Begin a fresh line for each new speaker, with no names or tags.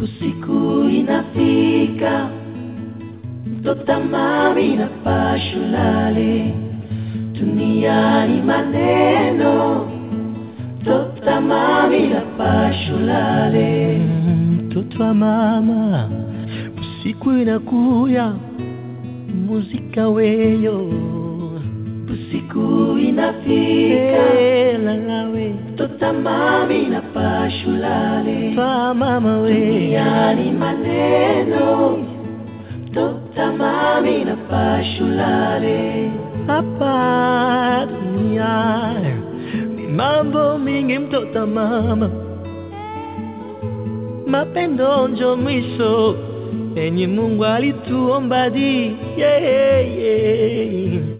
usiku inafika, mtota mami na pashulale, duniani maneno, mtota mami na pashulale.
mtoto wa mama, usiku inakuya, muzika weyo
Usiku inafika,
Eh, lalawe
mtota mami na pashulale,
twa mama we
duniani maneno, mtota mami na pashulale.
hapa dunia ni mambo mingi, mtoto wa mama, mapendo njo mwisho enye Mungu alituomba di yeah, yeah.